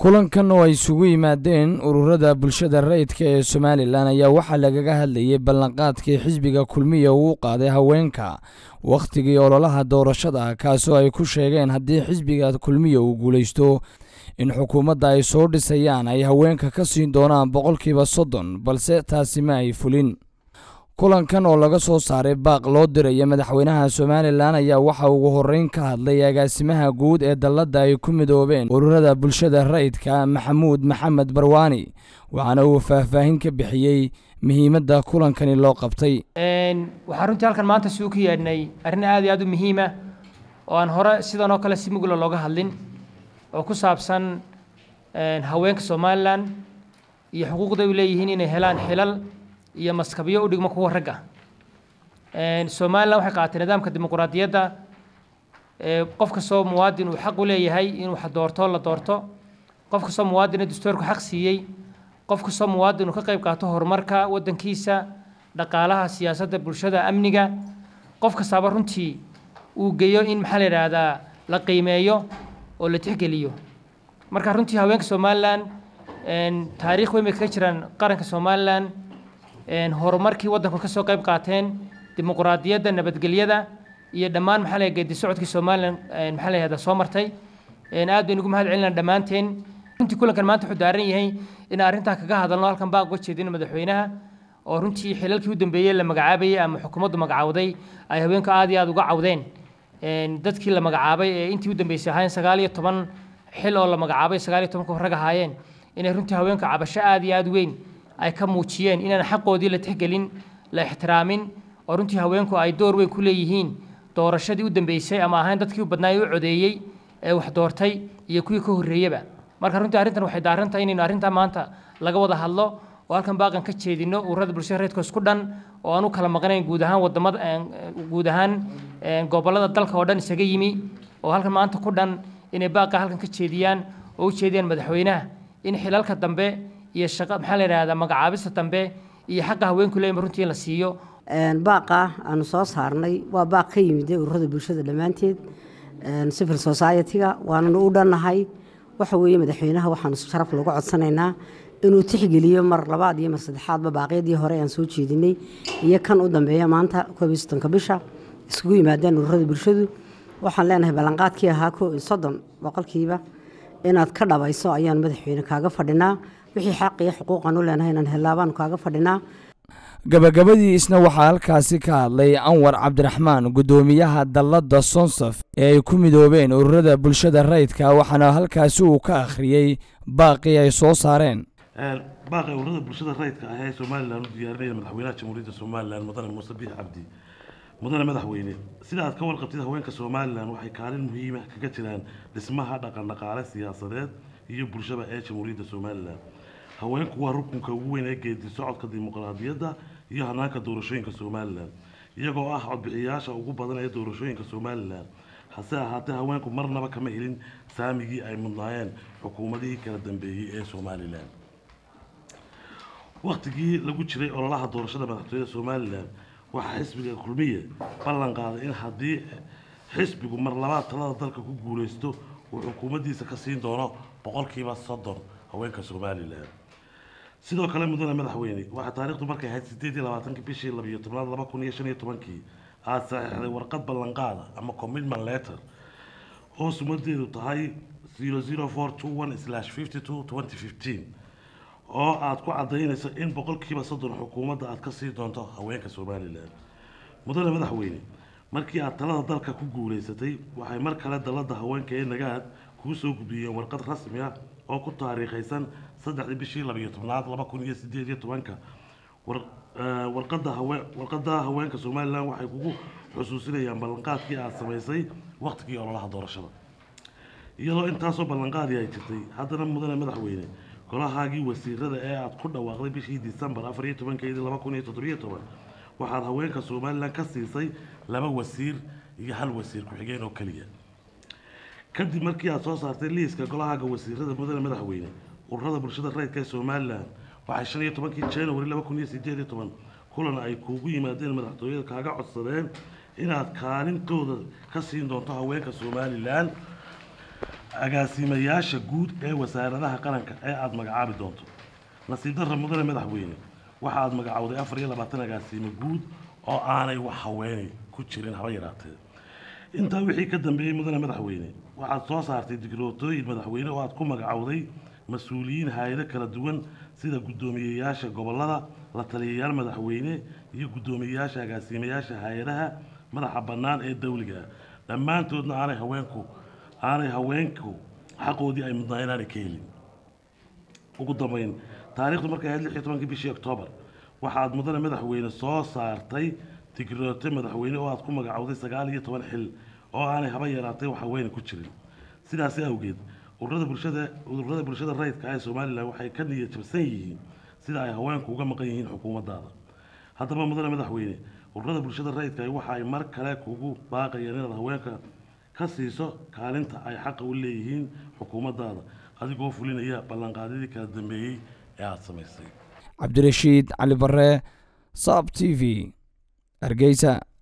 kulankan oo ay isugu yimaadeen ururada bulshada rayidka ee somalilan ayaa waxaa lagaga hadlayay ballanqaadkii xisbiga kulmiya uu qaaday haweenka wakhtigii ololaha doorashada kaasoo ay ku sheegeen haddii xisbiga kulmiya uu guulaysto in xukuumadda ay soo dhisayaan ay haweenka ka siin doonaan boqolkiiba soddon balse taasi ma ay fulin kulankan oo laga soo saaray baaq loo diraya madaxweynaha somalilan ayaa waxa ugu horreyn ka hadlay agaasimaha guud ee dalladda ay ku midoobeen ururada bulshada rayidka maxamuud maxamed barwaani waxaana uu faahfaahin ka bixiyey muhiimadda kulankani loo qabtay waxaan runtii halkan maanta suu ka yeedhnay arrin aad iyo aad u muhiima oo aan hore sidan oo kale si mugla looga hadlin oo ku saabsan haweenka somalilan iyo xuquuqda ay leeyihiin inay helaan xilal iyo maskabyo u dhigmo kuwa ragga somalilan waxay qaaatay nidaamka dimuquraadiyadda qof kastoo muwaadin uu xaq u leeyahay inuu wax doorto la doorto qof kastoo muwaadina dastuurku xaq siiyey qof kastoo muwaadin uu ka qayb qaato horumarka waddankiisa dhaqaalaha siyaasadda bulshada amniga qof kastaaba runtii uu geeyo in maxaa la yidhaahdaa la qiimeeyo oo la tixgeliyo marka runtii haweenka somalilan taariikh weyn bay kaga jiraan qaranka somalilan horumarkii waddanku ka soo qayb qaateen dimuquraadiyadda nabadgelyada iyo dhammaan maxaa la geedi socodkii somalilan maxaa la yihahda soo martay aad baynu ugu mahad celinaa dhammaanteen runtii kulankan maanta wuxuu daaran yahay in arrintaa kaga hadalno halkan baaq uga jeedino madaxweynaha oo runtii xilalkii u dambeeyey la magacaabayay ama xukuumaddu magacawday ay haweenku aad iyo aad uga cawdeen dadkii la magacaabay ee intii u dambeysay ahaayeen sagaal iyo toban xil oo la magacaabay sagaal iyo tobanka rag ahaayeen inay runtii haweenku cabasho aad iyo aad weyn ay ka muujiyeen inaan xaqoodii la tixgelin la ixtiraamin oo runtii haweenku ay door weyn ku leeyihiin doorashadii u dambeysay ama ahayn dadkii u badnaay u codeeyey ee wax doortay iyo kuwii ka horreeyeba marka runtii arrintan waxay daaran tahay inaynu arrintaa maanta laga wada hadlo oo halkan baaqan ka jeedino ururada bulshada reedka isku dhan oo aan u kala maqnayn guud ahaan wadamada guud ahaan gobollada dalka oo dhan isaga yimi oo halkan maanta ku dhan inay baaqa halkan ka jeediyaan oo u jeediyaan madaxweynaha in xilalka dambe iyo shaqa maxaa la yidhahdaa magacaabista dambe iyo xaqa haweenku leeyma runtii in la siiyo baaqa aanu soo saarnay waa baaq ka yimid ururada bulshada dhammaanteed civil society-ga waananu u dhannahay waxa weeye madaxweynaha waxaanu sharaf looga codsanaynaa inuu tixgeliyo mar labaad iyo mar saddexaadba baaqyadii hore aan soo jeedinay iyo kan u dambeeya maanta koob iyo soddonka bisha isugu yimaadeen ururada bulshadu waxaan leenahay ballanqaadkii ahaa ko soddon boqolkiiba inaad ka dhabayso ayaan madaxweyne kaaga fadhinaa wixii xaq iyo xuquuqan u leenahay inaan hellaabaan kaaga fadhinaa gabagabadii isna waxaa halkaasi ka hadlay anwar cabdiraxmaan guddoomiyaha dalladda sonsaf ee ay ku midoobeen ururada bulshada rayidka waxaana halkaasi uu ka akhriyey baaqii ay soo saareen baaqi ururada bulshada rayidka ah ee somalilan u diyaarinaya madaxweynaha jamhuuriyadda somalilan mudane muuse biix cabdi mudane madaxweyne sida aad ka warqabtid haweenka somalilan waxay kaalin muhiima kaga jiraan dhismaha dhaqan dhaqaale siyaasadeed iyo bulshada ee jamhuuriyadda somalilan haweenku waa rukunka ugu weyn ee geedi socodka dimuqraadiyadda iyo hanaanka doorashooyinka somalilan iyagoo ah codbixiyayaasha ugu badan ee doorashooyinka somalilan hase ahaatee haweenku marnaba kama helin saamigii ay mudnaayeen xukuumadihii kala dambeeyey ee somalilan wakhtigii lagu jiray ololaha doorashada madaxtooyada somalilan waxaa xisbiga kulmiye ballan qaaday in haddii xisbigu mar labaad talada dalka ku guuleysto uu xukuumaddiisa ka siin doono boqolkiiba soddon haweenka somalilan sidoo kale mudane madaxweyne waxaa taariikhdu markay ahayd sideed iyo labaatankii bishii labiyo tobnaad laba kun iyo shan iyo tobankii aada saxiixday warqad ballanqaada ama commitment letter oo sumadeedu tahay zero zero four two one slash fifty two twenty fifteen oo aada ku cadaynayso in boqolkiiba soddon xukuumadda aada ka sii doonto haweenka somalilan mudane madaxweyne markii aada talada dalka ku guuleysatay waxay mar kale dalladda haweenka ee nagaad kuu soo gudbiyeen warqad rasmi ah oo ku taariikhaysan saddexdii bishii labiyo tobnaad laba kun iyo sideed iyo tobanka warqada hawe warqada haweenka somalilan waxay kugu xusuusinayaan ballanqaadkii aada samaysay waktigii ololaha doorashada iyadoo intaasoo ballanqaadii ay jirtay haddana mudane madaxweyne golahaagii wasiirada ee aada ku dhawaaqday bishii disembar afar iyo tobankeedii laba kun iyo toddobiyo toban waxaad haweenka somalilan ka siisay laba wasiir iyo hal wasiir ku-xigeen oo keliya kadib markii aada soo saartay liiska golahaaga wasiirada mudane madaxweyne ururada bulshada rayidka ee somalilan waxay shan iyo tobankii january laba kun iyo sideed iyo toban kulan ay kuugu yimaadeen madaxtooyada kaaga codsadeen inaad kaalintooda ka siin doonto haweenka somalilan agaasimayaasha guud ee wasaaradaha qaranka ee aada magacaabi doonto nasiib darra mudane madaxweyne waxa aad magacowday afar iyo labaatan agaasimo guud oo aanay wax haweenay ku jirin haba yaraatee intaa wixii ka dambeeyey mudane madaxweyne waxaad soo saartay digrootooyin madaxweyne oo aad ku magacowday mas-uuliyiin hay-ado kala duwan sida guddoomiyeyaasha gobollada la taliyayaal madaxweyne iyo guddoomiyeyaasha agaasimayaasha hay-adaha madaxa bannaan ee dawliga dhammaantoodna aanay haweenku aanay haweenku xaqoodii ay mudnaa inaanay ka helin ugu dambeyn taariikhdu markay ahayd lix iyo tobankii bishii oktoobar waxaad mudane madaxweyne soo saartay digroote madaxweyne oo aad ku magacowday sagaal iyo toban xil oo aanay haba yaraatay wax haweenay ku jirin sidaasi awgeed ururada bulshada ururada bulshada rayidka ee somalilan waxay ka niyad jabsan yihiin sida ay haweenku uga maqan yihiin xukuumaddaada haddaba mudane madaxweyne ururada bulshada rayidka waxa ay mar kale kugu baaqayaan inaad haweenka ka siiso kaalinta ay xaqa u leeyihiin xukuumaddaada adigoo fulinaya ballanqaadyadii kala dambeeyey ee aada samaysay cabdirashiid cali bare saab t v hargeysa